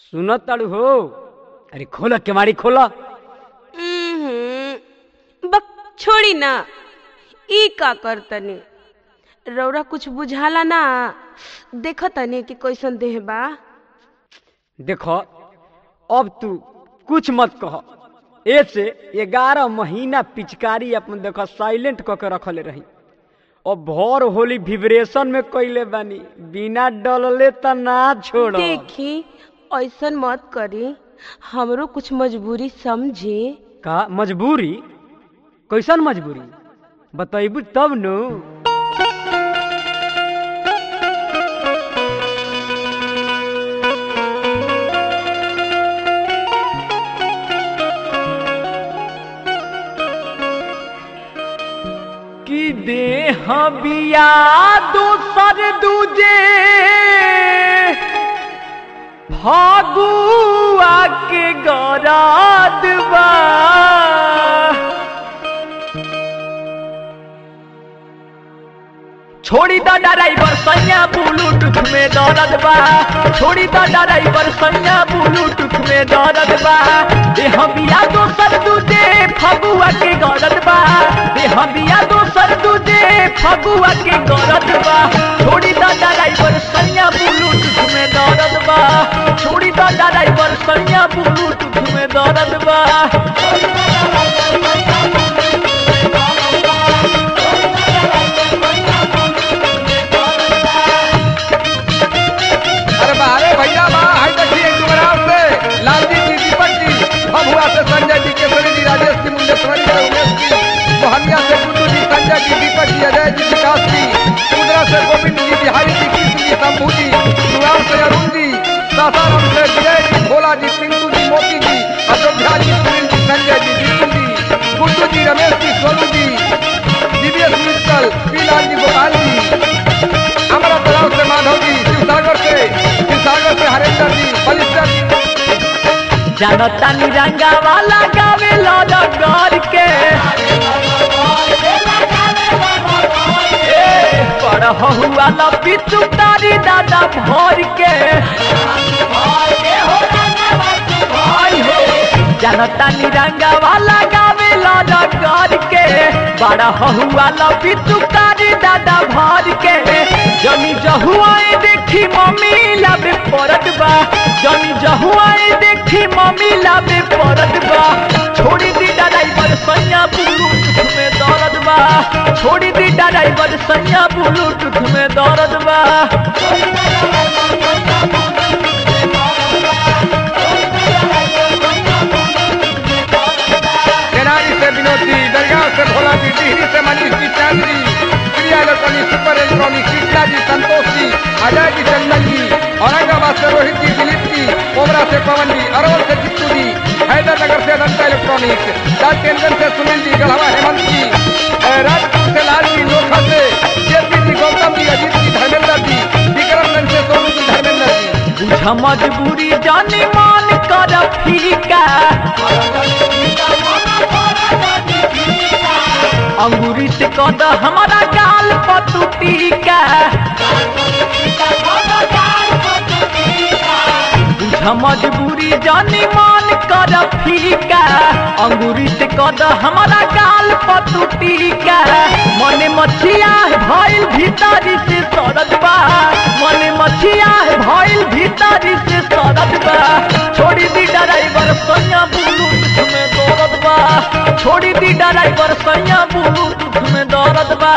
सुनत ताड़ू हो अरे खोला केवाड़ी खोला उम्हुम, बक छोड़ी ना ई का करतनी रौरा कुछ बुझाला ना देख तनी कि कैसन देह बा देखो अब तू कुछ मत कह ऐसे ग्यारह महीना पिचकारी अपन देखो साइलेंट क के रखले रही अब भर होली विब्रेशन में कैले बानी बिना डलले त ना छोड़ देखी ऐसन मत करी हमरो कुछ मजबूरी समझी का मजबूरी कैसन मजबूरी बतैबू तब नु कि देह बिया दूसर दूजे फागुआ के गराद बा छोड़ी द ड्राइवर सैया ब्लूटूथ में दर्द बा छोड़ी द ड्राइवर सैया ब्लूटूथ में दर्द बा देह बिया दोसर दूजे फगुआ के गरद बा देह बिया दोसर दूजे फगुआ के गरद बा छोड़ी द ड्राइवर सैया ब्लूटूथ में दर्द बा छोड़ी द ड्राइवर सैया ब्लूटूथ में दर्द बा अरे बारे भैया बा हाय देखिए डुमराव से लालजी जी दीपक जी भभुआ से संजय जी केसरी जी राजेश जी मुंडेश्वरी से उमेश जी मोहनिया से गुड्डू जी संजय जी दीपक जी अजय जी विकास जी कुंदरा से गोविंद जी बिहारी जी कृष्ण जी शंभू जी सुराम से अरुण जी सासाराम से विजय जी भोला जी पिंटू जी मोती जी अयोध्या जी सुनील जी संजय जी दीपू जी गुड्डू जी रमेश जी सोनू जी दिव्येश मित्तल पीलाल जी गोपाल जी हमारा तालाब से माधव जी शिवसागर से शिवसागर से हरेंद्र जी बलिस्टर जी जानता निरंगा वाला गावे लौट गौर के ए, बड़ हुआ लपी तुतारी दादा भोर के आई हो, जानता निरंगा वाला गावे लौट गौर के बड़ा हुआ लपी तुतारी दादा भर के जनी जहुआए देखी मम्मी लाबे परत बा जनी जहुआए देखी मम्मी लाबे परत बा छोड़ी दी ड्राइवर सैया ब्लूटूथ में दर्द बा छोड़ी दी ड्राइवर सैया ब्लूटूथ में दर्द बा तेनाली से विनोद जी दरगाह से भोला जी टिहरी से Manish ji Chand ji Priya electronic super electronic Krishna ji Santosh जी अजय जी चंदन जी औरंगाबाद से रोहित जी दिलीप जी कोबरा से पवन जी अरवल से चित्तू जी हैदरनगर से अनंता इलेक्ट्रॉनिक राजकेंद्र से सुनील जी गढ़वा हेमंत जी अ, राजपुर से लाल जी लोखा से जेपी जी गौतम जी अजीत जी धर्मेंद्र जी विक्रमगंज से सोनू जी धर्मेंद्र जी बुझ मजबूरी जानी मान कर फीका अंगूरी से कद हमारा गाल पतु टीका बुझ मजबूरी जानी मान कर फीका अंगूरी से कद हमारा गाल पतु टीका मने मछिया भइल भीतरी से सरद बा मने मछिया भइल भीतरी से सरद बा छोड़ी दी ड्राइवर सैया ब्लूटूथ में दौड़त बा छोड़ी दी ड्राइवर सैया ब्लूटूथ में दौड़त बा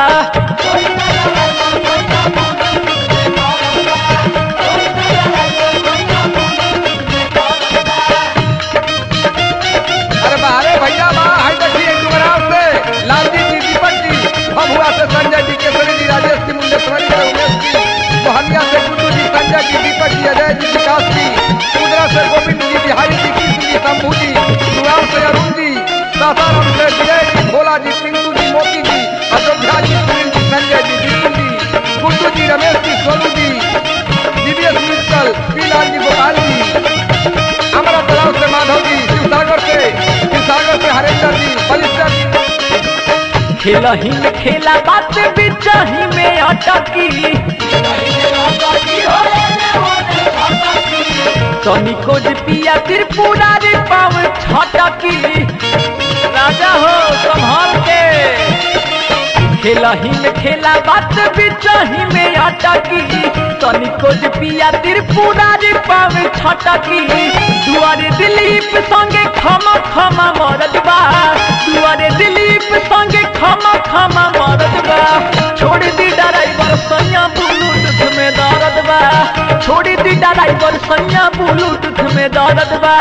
अरे बारे भैया बा हाय देखिए डुमराव से लालजी जी दीपक जी भभुआ से संजय जी केसरी जी राजेश जी मुंडेश्वरी से उमेश जी मोहनिया से गुड्डू जी संजय जी दीपक जी अजय जी विकास जी कुंदरा से गोविंद जी बिहारी जी कृष्ण जी शंभू जी सुराम से अरुण जी सासाराम से विजय जी भोला जी पिंटू जी मोती जी अयोध्या जी सुनील जी संजय जी दीपू जी गुड्डू जी रमेश जी सोनू जी दिव्येश मित्तल पीलाल जी गोपाल जी हमारा तालाब से माधव जी शिवसागर से शिवसागर से हरेंद्र जी बलिस्टर जी खेलही में खेला बात बिचही में अटकी तनिको जे पिया त्रिपुरा रे पाव छटकी राजा हो संभाल के खेला ही में खेला बात बिचही में अटकी तनिको जे पिया त्रिपुरा रे पाव छटकी दुआरे दिलीप संगे खमा खमा मरद बा दुआरे दिलीप संगे खमा खमा मरद बा छोड़ दी ड्राइवर सैया ब्लूटूथ में दर्द बा छोड़ दी ड्राइवर सैया ब्लूटूथ में दर्द बा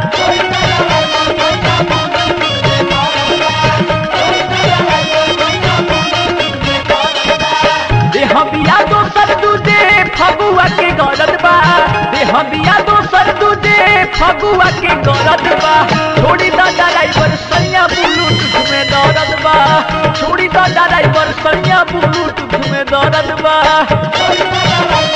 देह बिया दोसर दूजे फगुआ के गरद बा देह बिया दोसर दूजे फगुआ के गरद बा छोड़ी दा ड्राइवर सैया ब्लूटूथ में दर्द बा छोड़ी दा ड्राइवर सैया ब्लूटूथ में दर्द बा